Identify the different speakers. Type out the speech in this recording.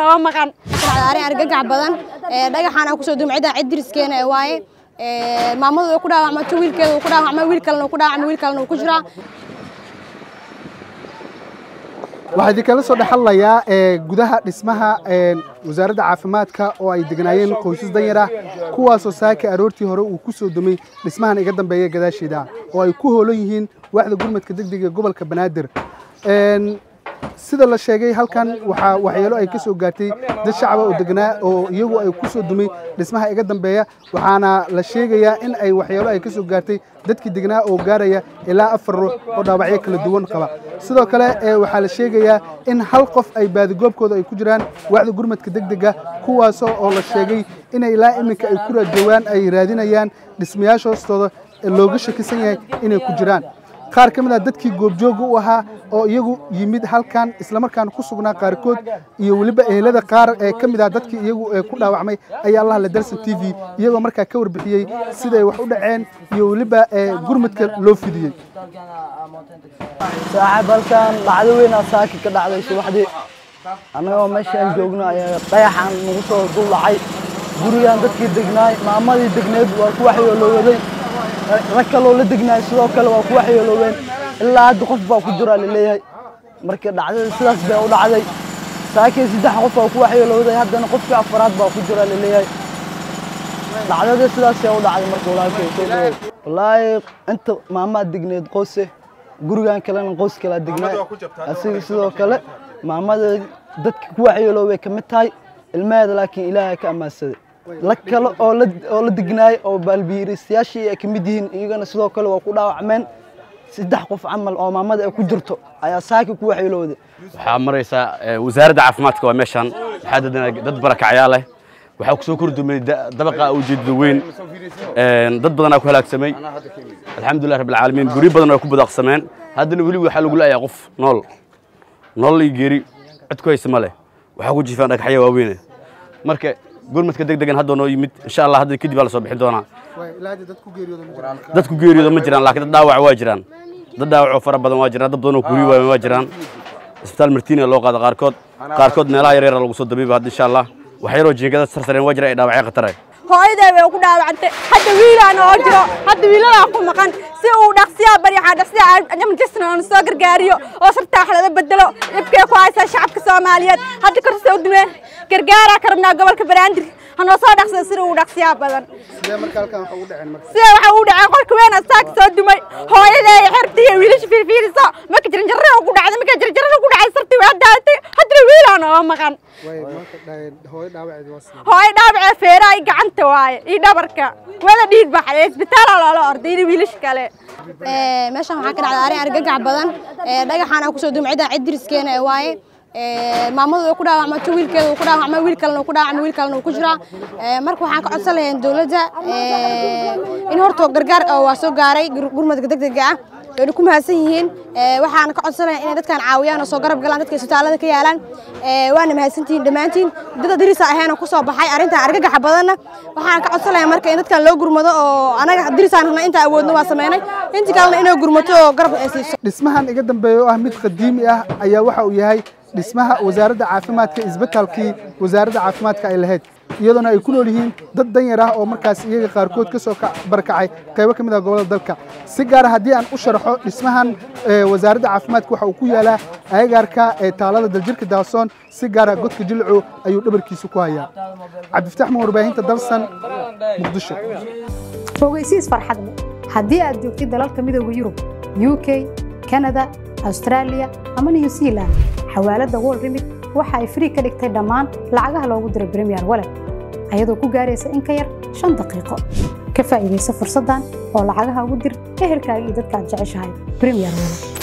Speaker 1: nooga maqan
Speaker 2: arrin argagax badan dhagaxaana kusoo duumay cidda cid diriskeena ee waaye maamadu way ku dhaawacmato wiilkeeda uu ku dhaawacmay wiil kalena uu ku dhaawacmay wiil kalena uu ku jiraa
Speaker 3: waxaa idinkala soo dhexadlayaa gudaha dhismaha wasaaradda caafimaadka oo ay degnaayeen qoysas danyar ah kuwaasoo saaka aroortii hore uu ku soo dumay dhismahan iga dambeeya gadaasheeda oo ay ku hoolan yihiin waaxda gurmadka degdega ee gobolka banaadir sida la sheegay halkan waxaa waxyeelo ay ka soo gaartay dad shacaba oo degnaa oo iyagu ay ku soo dumay dhismaha iga dambeeya waxaana la sheegayaa in ay waxyeelo ay ka soo gaartay dadkii degnaa oo gaaraya ilaa afar ruux oo dhaawacyo kala duwan qaba sidoo kale waxaa la sheegayaa in hal qof ay baadigoobkooda ay ku jiraan waaxda gurmadka degdega kuwaasoo oo la sheegay inay ilaa iminka ay ku raajowaan ay raadinayaan dhismayaasha hoostooda looga shakisan yahay inay ku jiraan qaar ka mid ah dadkii goobjooga u ahaa oo iyagu yimid halkan islamarkaana ku sugnaa qaarkood iyo weliba ehelada qaar ee ka mid ah dadkii iyagu ku dhaawacmay ayaa allah la dalsan t v iyagoo markaa ka warbixiyey siday wax u dhaceen iyo weliba gurmadka loo fidiyey
Speaker 4: saaxiib halkan dhacdo weynaa saaki ka dhacday subaxdii annagoo meeshaan joogno ayaa dayaxan nagu soo dul dhacay gurigan dadkii degnaay maamadii degneed waa ku waxyooloowaday rag kaloo la degnaay sidoo kale waa ku waxyeelooween ilaa hadda qof baa ku jira laleeyahay marka dhacdada sidaas bay u dhacday saakii saddex qof baa ku waxyeelowday haddana qofkii afaraad baa ku jira laleeyahay dhacdada sidaasay u dhacday marka walaalkay soo dhaweey wallaahi inta maamaa degneed qoyse gurigan kalena qoys kalaa degnaay asiga sidoo kale maamada dadka ku waxyeeloobay ka mid tahay ilmaheeda laakiin ilaahay ka ammaansaday la kale oo la oo la degnaay oo baalbiiristayaashii ay ka mid yihiin iyagana sidoo kale waa ku dhaawacmeen saddex qof camal oo maamada ay ku jirto ayaa saaki ku waxyeelowday
Speaker 5: waxaa maraysaa wasaaradda caafimaadka waa meeshaan waxaa dadana dad barakacyaa leh waxaa ku soo kordumay dabaqa ujeedada weyn dad badanaa ku halaagsamay alxamdulilah rabbil caalamiin guryo badan waa ku badaqsameen haddana weli waxaa lagu leeyahay qof nool nolol iyo geeri cid ku haysa ma leh waxaa ku jifaan dhagaxya waaweyne marka gurmadka degdegan hadda noo yimid insha allah hadda kadib baa la soo bixin doonaa dad ku geeriyooda ma jiraan laakiin dad dhaawac waa jiraan dad dhaawacoo fara badan waa jiraan dad badan oo kuriyo waayan waa jiraan isbitaal martiina loo qaada qaarkood qaarkood meelaha yaryara lagu soo dabiiba hadda insha allah wax yaroo jiingada sarsareen waa jira ay dhaawacyo khatare
Speaker 1: hooyaday way ku dhaawacantay hadda wiilaan oo jiro hadda wiiladaa ku maqan si uu dhaqsiyaa baryaxa dhaqsiyaa emergency aan soo gargaariyo oo sartaa wax laga bedelo dhibkay ku haysaa shacabka Soomaaliyeed hadda korsa u dumeen gargaara ka rabnaa gobolka Banaadir hanoo soo dhaqsay si uu dhaqsiyaa badan
Speaker 3: sidee marka halkan waxa u dhaceen marka
Speaker 1: sidee waxa uu dhacay qolka weyn astaag soo dumay hooyaday xirtii wiilasha fiirfiirisa ma ka jirin jarro ugu dhacday ma ka jirin jarro ugu dhacay sartii waa daatay hadda wiilaan oo maqan
Speaker 3: way marka hooyo dhaawaceed waa sidee
Speaker 1: hooyo dhaabacee feeraha iyo gacanta waaye iyo dhabarka wada dhiig baxay isbitaala loola orday iyo wiilasha kale
Speaker 2: meeshan waxaa ka dhacday arrin argagax badan dhagaxaana kusoo duumay cidda cid diriskeena ee waaye maamadu way ku dhaawacmato wiilkeeda uu ku dhaawacmay wiil kalena uu ku dhaawacmay wiil kalena uu ku jiraa marka waxaan ka codsan lahayn dowladda in horta gargaar waa soo gaaray gurmadka degdega ah wayna ku mahadsan yihiin waxaan ka codsanayaa inay dadkan caawiyaan oo soo garab galaan dadka isbitaalada ka yaalaan waana mahadsantihiin dhammaantiin dada dirisa ahayn oo kusoo baxay arrintan argagaxa badanna waxaan ka codsanayaa marka in dadkan loo gurmado oo anaga dirisaan rabna inta awoodno waa sameynay intii kalena inay gurmato oo garab ay siiso
Speaker 3: dhismahan iga dambeeya oo ah mid qadiimi ah ayaa waxa uu yahay dhismaha wasaaradda caafimaadka isbitaalkii wasaaradda caafimaadka ay lahayd iyadoona ay ku nool yihiin dad danyar ah oo markaas iyaga qaarkood ka soo barakacay qaybo ka mid ah gobollada dalka si gaara haddii aan u sharaxo dhismahan wasaaradda caafimaadka waxa uu ku yaalaa agagaarka taalada daljirka daasoon si gaara godka jilcu ayuu dhabarkiisa ku hayaa cabdifataax ma warbaahinta dalsan muqdisho
Speaker 6: fogeysiis farxad leh haddii aad joogtid dalalka midooda yurub u k kanada austraaliya ama new zealand xawaaladda world remit waxa ay frii ka dhigtay dhammaan lacagaha loogu diray premier walet ayadoo ku gaaraysa in ka yar shan daqiiqo ka faa'iidaysa fursaddan oo lacagaha ugu dir ehelkaaga iyo dadka aad jeceshahay premier walet